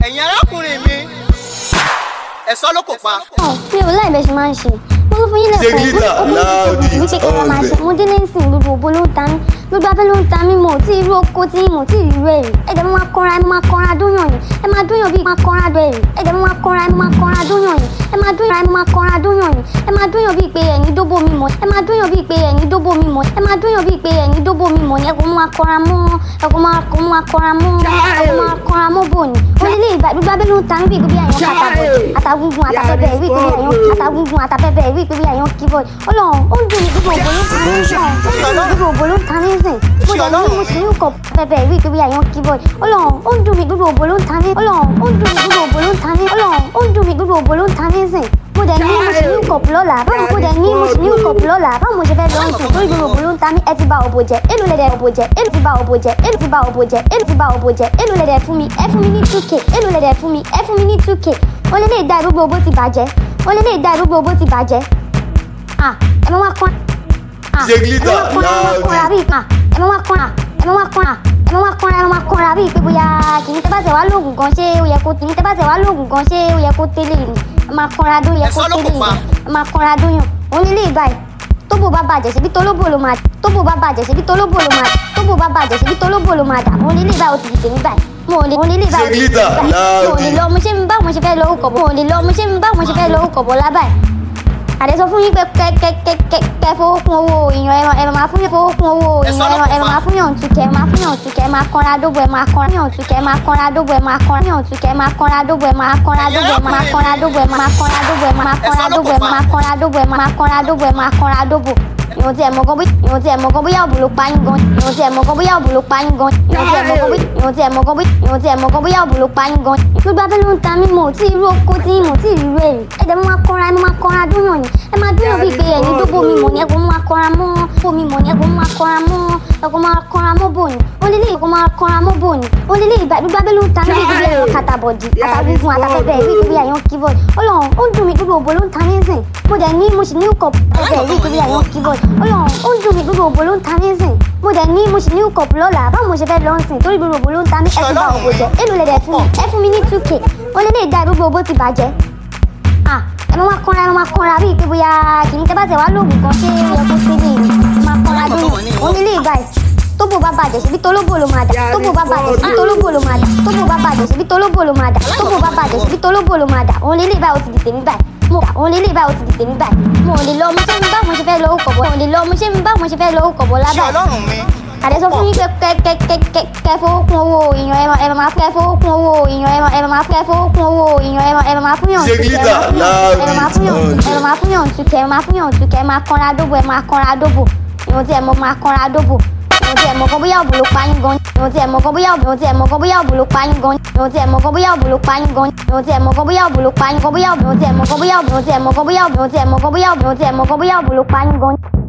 ẹ̀yin arákùnrin mi ẹ̀sọ́ ló kò pa. mi ò láì bẹ́ẹ̀ ṣe máa ń ṣe mo sọ fún yín lẹ́kọ̀ọ́ Ṣègìlítà, láòdì, ní pé kí wọ́n máa ṣe ọ̀gbẹ́. mo délé ń sìn gbogbo òbó ló ń ta mí gbogbo abẹ́ ló ń ta mí mo ò tí irú oko tí mo ò tí irú ẹ̀ rí ẹ̀dẹ̀ mo máa kọ́ra ẹ̀ mo máa kọ́ra dúnyàn yìí ẹ máa dúnyàn bíi máa kọ́ra dọ̀ ẹ̀ rí ẹ̀dẹ̀ mo máa kọ́ra ẹ̀ mo máa kọ́ra dúnyàn yìí ẹ máa dúnyàn ẹ̀ mo máa kọ́ra dúnyàn yìí ẹ máa dúnyàn bíi pé ẹ̀yin dóbò mi mọ̀ ẹ máa dúnyàn bíi pé ẹ̀yin dóbò mi mọ̀ ẹ máa dúnyàn bíi pé ẹ̀yin dóbò mi mọ̀ ẹ kò máa kọ́ra mọ́ ẹ kò máa kò máa kọ́ra mọ́ ẹ kò máa kọ́ra mọ́ bò ní ó lé lé ìgbà gbogbo abẹ́ ló ń ta mí bíi gbogbo àyàn kàtàbọ̀ àtàgùngùn àtàpẹ́pẹ́ ìwé ìpínlẹ̀ àyàn àtàgùngùn àtàpẹ́pẹ́ ìwé ìpínlẹ̀ àyàn keyboard ọlọ́run ó ń dùn mí gbogbo òbò ló ń ta mí sìn ó ń dùn mí gbogbo òbò ló ń ta mí sìn mo dẹ̀ ní mo sì ní kọ̀ pẹ́pẹ́ ìwé ìpínlẹ̀ àyàn keyboard ọlọ́run ó ń dùn mí gbogbo òbò ló ń ta mí ọlọ́run ó ń dùn mí gbogbo òbò ló ń ta mí ọlọ́run ó ń dùn mí gbogbo òbò ló ń ta mí sìn mo dẹ̀ ní mo sì ní kọ̀pù lọ́la báwo mo dẹ̀ ní mo sì ní kọ̀pù lọ́la báwo mo ṣe fẹ́ lọ́n sùn torí gbogbo òbò ló ń ta mí ẹ ti ba òbò jẹ èlò lẹ̀dẹ̀ òbò jẹ èlò ti ba òbò jẹ èlò ti ba òbò jẹ èlò ti ba òbò jẹ èlò lẹ̀dẹ̀ fún mi ẹ fún mi ní 2k èlò lẹ̀dẹ̀ fún mi ẹ fún mi ní 2k ó lé lè da gbogbo òbò ti bàjẹ́ ó lé lè da gbogbo òbò ti bàjẹ́ ah ẹ máa wá kán ah Ṣègìlítà, ẹ máa wá kán bíi ah ẹ máa wá kán ah ẹ máa wá kán ah ẹ máa wá kán ẹ máa kán bíi pé bóyá kì í tẹ́ bá tẹ̀ wá lóògùn gan ṣé ó yẹ kó kì í tẹ́ bá tẹ̀ wá lóògùn gan ṣé ó yẹ kó tẹ́lẹ̀ ni ẹ máa kánra dó yẹ kó Ẹ̀sọ́ ló kò tẹ́lẹ̀ ni pa. ẹ máa kánra dó yàn òun nílé ìbáyìí tóbò bá bàjẹ́ síbi tólóbò ló máa tóbò bá bàjẹ́ síbi tólóbò ló máa tóbò bá bàjẹ́ síbi tólóbò ló máa dà òun nílé ìbáyìí ó ti di tèmi báyìí mo ò lè mo nílé ìbáyìí ó ti di Ṣègìlítà, tèmi báyìí mo ò lè láòdì. lọ mo ṣe ń bá mo ṣe fẹ́ lọ orúkọ bọ̀ mo ò lè lọ mo ṣe ń bá mo ṣe fẹ́ lọ orúkọ bọ̀ lábàáyìí àdé sọ fún yín pé kẹ kẹ kẹ kẹ kẹ fowó kún owó èèyàn ẹ máa fún yín fowó kún owó Ẹ sọ èèyàn ẹ lọ́kùnfà. máa fún yàn tukẹ ẹ máa fún yàn tukẹ ẹ máa kanra dógbò ẹ máa kanra yàn tukẹ ẹ máa kanra dógbò ẹ máa kanra yàn tukẹ ẹ máa kanra dógbò ẹ máa kanra dógbò ẹ máa kanra dógbò ẹ máa kanra dógbò ẹ máa kanra dógbò ẹ máa kanra dógbò ẹ máa kanra dógbò ẹ máa kanra dógbò ìwọ̀n tí ẹ mọ̀ gan bí ìwọ̀n tí ẹ mọ̀ gan bóyá òbò ló pa yín gan ìwọ̀n tí ẹ mọ̀ gan bóyá òbò ló pa yín gan ìwọ̀n tí ẹ mọ̀ gan bí ìwọ̀n tí ẹ mọ̀ gan bí ìwọ̀n tí ẹ mọ̀ gan bóyá òbò ló pa yín gan. gbogbo abẹ́ ló ń ta mí mo ò tí irú oko tí mo ò tí irú ẹ̀ rí ẹ̀dẹ̀ mo máa kọ́ra ẹ máa kọ́ra dúnyàn ni ẹ máa dúnyàn bíi pé ẹ̀yin dóbò mi mọ̀ ní ẹ̀kọ́ mo máa kọ́ra mọ́ bò mi mọ̀ ní ẹ̀kọ́ mo máa kọ́ra mọ́ ẹ̀kọ́ máa kọ́ra mọ́ bò ní ó lé lé ẹ̀kọ́ máa kọ́ra mọ́ bò ní ó lé lé ìgbà gbogbo abẹ́ ló ń ta mí bíi gbogbo ẹ̀yàn kàtàbọ̀dì àtàgùngùn àtàpẹ́pẹ́ ìwé ìgbé àyàn keyboard ọlọ́run ó ń dùn mí gbogbo òbò ló ń ta mí sìn mo dẹ̀ ní mo sì ní kọ̀ pẹ́pẹ́ ìwé ìgbé àyàn keyboard ọlọ́run ó ń dùn mí gbogbo òbò ló ń ta mí sìn mo dẹ̀ ní mo sì ní kọ̀ lọ́la báwo mo ṣe fẹ́ lọ́n sìn torí gbogbo òbò ló ń ta mí ẹ ti bá òbò jẹ èlò lẹ̀dẹ̀ fún mi ẹ fún mi ní 2k ó lé lè da gbogbo òbò ti bàjẹ́ ah ẹ máa kọ́ra ẹ máa kọ́ra bíi pé bóyá kì í tẹ́ bá tẹ̀ wá lóògùn kan ṣé ó yẹ kó tẹ́lẹ̀ ni ẹ máa kọ́ra dóyún òun nílé ìbáyìí tóbò bá bàjẹ́ síbi tólóbò ló máa dà tóbò bá bàjẹ́ síbi tólóbò ló máa dà tóbò bá bàjẹ́ síbi tólóbò ló máa dà tóbò bá bàjẹ́ síbi tólóbò ló máa dà òun nílé ìbáyìí ó ti di tèmi báyìí mo òun nílé ìbáyìí ó ti di tèmi báyìí mo ò lè lọ mo ṣe ń bá mo ṣe fẹ́ lọ orúkọ bọ̀ mo ò lè lọ mo ṣe ń bá mo ṣe fẹ́ lọ orúkọ bọ̀ ṣé lábàá ọlọ́run mi àdé sọ fún yín pé kẹ kẹ kẹ kẹ kẹ fowó kún owó èèyàn ẹ máa ẹ máa fẹ́ fowó kún owó èèyàn ẹ máa ẹ máa fẹ́ fowó kún owó èèyàn ẹ máa ẹ máa fún yàn Ṣègìlítà, ẹ máa fún yàn ẹ máa fún yàn tukẹ ẹ máa fún yàn tukẹ ẹ máa kanra dóbò ẹ máa kanra dóbò ìwọ̀n tí ẹ mọ̀ máa kanra dóbò ìwọ̀n tí ẹ mọ̀ kan bóyá òbò ló pa yín gan ìwọ̀n tí ẹ mọ̀ kan bóyá òbò ìwọ̀n tí ẹ mọ̀ kan bóyá òbò ló pa yín gan ìwọ̀n tí ẹ mọ̀ kan bóyá òbò ló pa yín gan ìwọ̀n tí ẹ mọ̀ kan bóyá òbò ló pa yín gan bóyá òbò ìwọ̀n tí ẹ mọ̀ kan bóyá òbò ìwọ̀n tí ẹ mọ̀ kan bóyá òbò ìwọ̀n tí ẹ mọ̀ kan bóyá òbò ìwọ̀n tí ẹ mọ̀ kan bóyá òbò ló pa yín gan